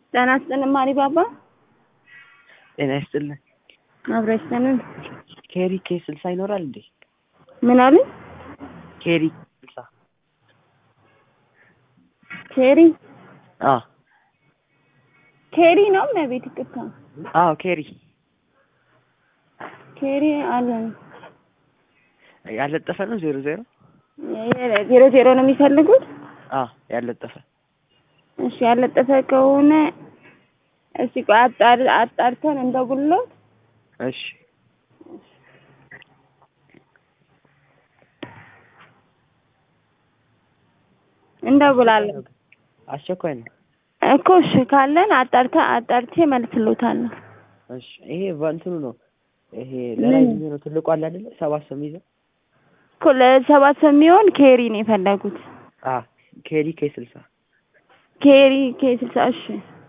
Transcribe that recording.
ጤና ይስጥልን ማሪ ባባ። ጤና ይስጥልን። አብረ ይስጥልን። ኬሪ ኬ ስልሳ ይኖራል እንዴ? ምን አሉ? ኬሪ ስልሳ ኬሪ አ ኬሪ ነው መቤት ይቅርታ። አዎ ኬሪ ኬሪ አለን ያለጠፈ ነው ዜሮ ዜሮ ዜሮ ዜሮ ነው የሚፈልጉት? አ ያለጠፈ እሺ ያለጠፈ ከሆነ እስቲ ቆይ አጣር አጣርተን እንደጉልሎት እሺ እንደጉላለን አስቸኳይ ነው እኮ እሺ ካለን አጣርተ አጣርቼ መልስሎታለሁ። እሺ ይሄ በእንትኑ ነው ይሄ ለላይ የሚሆነው ትልቁ አለ አይደለ ሰባት ሰው የሚይዘው እኮ ለሰባት ሰው የሚሆን ኬሪ ነው የፈለጉት። አ ኬሪ ኬ ስልሳ ኬሪ ኬ ስልሳ እሺ